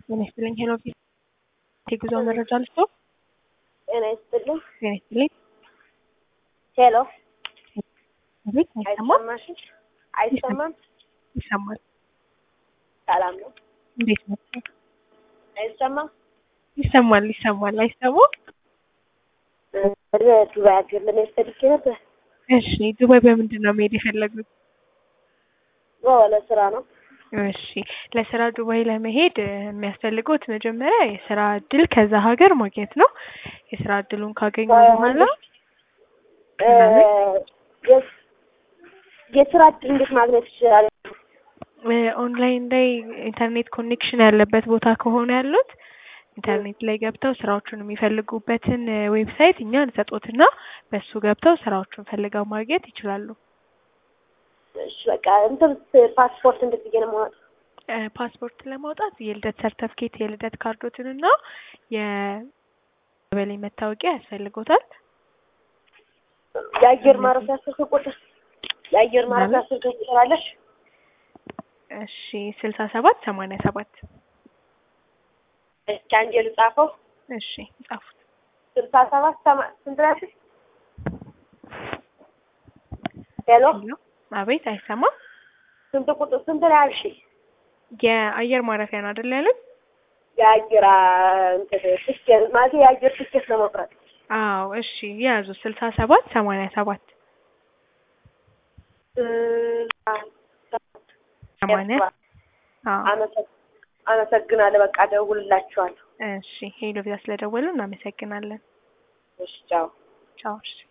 ጤና ይስጥልኝ። ሄሎ ቪ የጉዞ መረጃ ልስጦ። ጤና ይስጥልኝ። ጤና ይስጥልኝ። ሄሎ አቤት፣ አይሰማም? አይሰማሽም? አይሰማም? ይሰማል። ሰላም ነው። እንዴት ነው? አይሰማም? ይሰማል፣ ይሰማል። አይሰማም? ወደ ዱባይ ሀገር ለመሄድ ፈልጌ ነበር። እሺ፣ ዱባይ በምንድን ነው መሄድ የፈለጉት? ለስራ ነው። እሺ፣ ለስራ ዱባይ ለመሄድ እ፣ የሚያስፈልጉት መጀመሪያ የስራ እድል ከዛ ሀገር ማግኘት ነው። የስራ እድሉን ካገኙ በኋላ እ፣ የስ- የስራ እድል እንዴት ማግኘት ይችላል? እ፣ ኦንላይን ላይ ኢንተርኔት ኮኔክሽን ያለበት ቦታ ከሆነ ያሉት ኢንተርኔት ላይ ገብተው ስራዎቹን የሚፈልጉበትን እ፣ ዌብሳይት እኛ እንሰጦትና በሱ ገብተው ስራዎቹን ፈልገው ማግኘት ይችላሉ። እሺ በቃ እንትን ፓስፖርት እንዴት ብዬ ነው የማወጣው? እ፣ ፓስፖርት ለማውጣት የልደት ሰርተፍኬት የልደት ካርዶትንና የቀበሌ መታወቂያ ያስፈልጎታል። የአየር ማረፊያ ስልክ ቁጥር የአየር ማረፊያ ስልክ ቁጥር አለሽ? እሺ ስልሳ ሰባት ሰማንያ ሰባት እስኪ አንዴ ልጻፈው። እሺ ጻፉት። ስልሳ ሰባት ሰማ- ስንት ናችሁ? ሄሎ ሄሎ አቤት አይሰማም ስንት ቁጥር ስንት ነው ያልሽኝ? የአየር ማረፊያ ነው አይደል ያሉት የአየር አ፣ እንትን ትኬት ማለት የአየር ትኬት ለመቁረጥ አዎ እሺ ያዙ ስልሳ ሰባት ሰማንያ ሰባት ስልሳ ሰባት ሰማንያ አዎ አመሰግ- አመሰግናለሁ። በቃ እደውልላችኋለሁ። እሺ ሄሎ ቪዛ ስለደወሉ እናመሰግናለን እሺ ቻው። ቻው እሺ